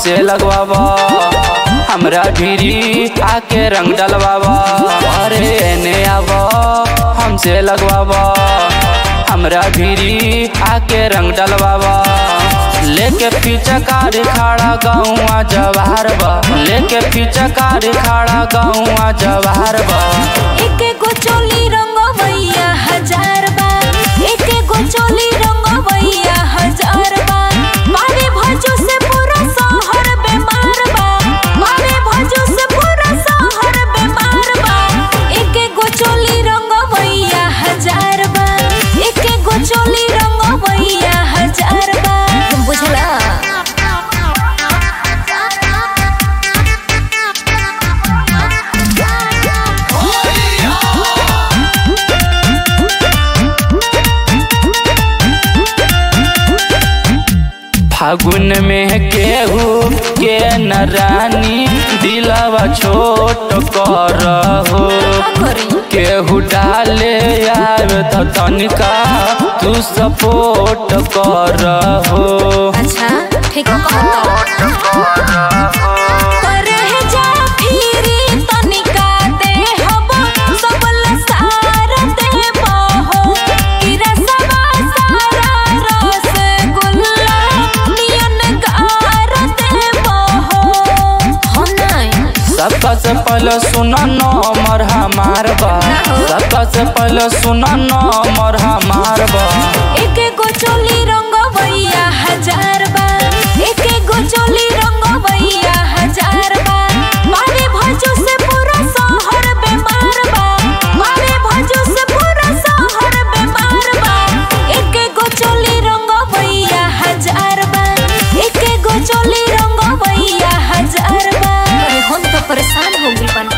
हमसे लगवावा हमरा भीरी आके रंग डलवावा अरे एने आवा हमसे लगवावा हमरा भीरी आके रंग डलवावा लेके पीछे कार खड़ा गौआ जवाहर बा लेके पीछे कार खड़ा गौआ जवाहर बा एके गो चोली रंगवैया हजार बा एके गो चोली रंगवैया हजार बा मारे भजो से पूरा शहर बेमार बा मारे भजो से पूरा शहर बेमार बा एके गो चोली रंगवैया हजार बा एके गो चोली रंगवैया हजार बा बुझला फागुन में केहू के न रानी दिलवा छोट कर हो केहू डाले आवे तो तनिका तू सपोर्ट कर हो अच्छा ठीक करे जा फिरी तनिका दे हब सबल सार दे बहो किरा सबा सारा रस गुल्ला नियन गार दे बहो हो नहीं सबका से पहले सुना नंबर हमार बा सबका से पहले सुना नंबर हमार बा एके गो चोली रंगवैया हजार बा एके गो चोली रंगवैया हजार बा मारे भजो से पूरा शहर बेमार बा मारे भजो से पूरा शहर बेमार बा एके गो चोली रंगवैया हजार बा एके गो चोली रंगवैया हजार बा अरे हम तो परेशान हो गई बन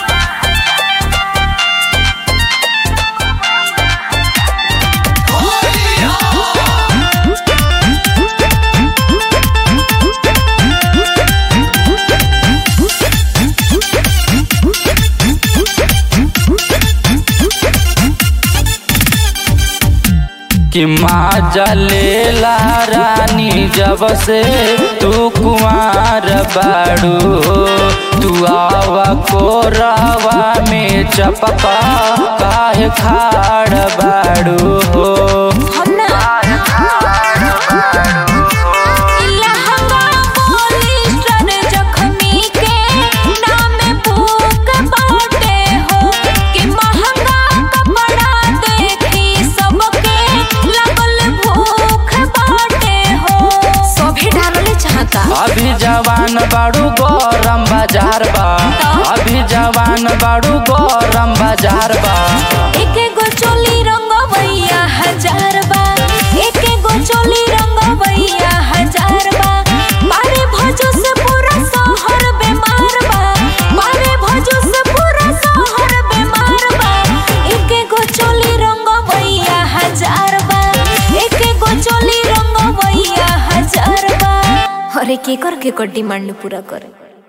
कि माँ जलेला रानी जब से तू कुमार बाड़ू तू आवा कोरावा में चपका काहे खाड़ बाड़ू हो हम ना इलाहंगा पॉलिस्टर जख्मी के नाम भूख बाटे हो कि महंगा कपड़ा देखी सबके लगल भूख बाटे हो सभी डालले चाहता अभी जवान बाड़ू गरम बाजार बा अभी जवान बाड़ू गरम बाजार बा एके गो चोली रंगवैया हजार बा एके गो चोली रंगवैया हजार बा मारे भजो से पूरा शहर बेमार बा मारे भजो से पूरा शहर बेमार बा एके गो चोली रंगवैया हजार बा एके गो चोली रंगवैया हजार बा अरे के कर के कर डिमांड पूरा करे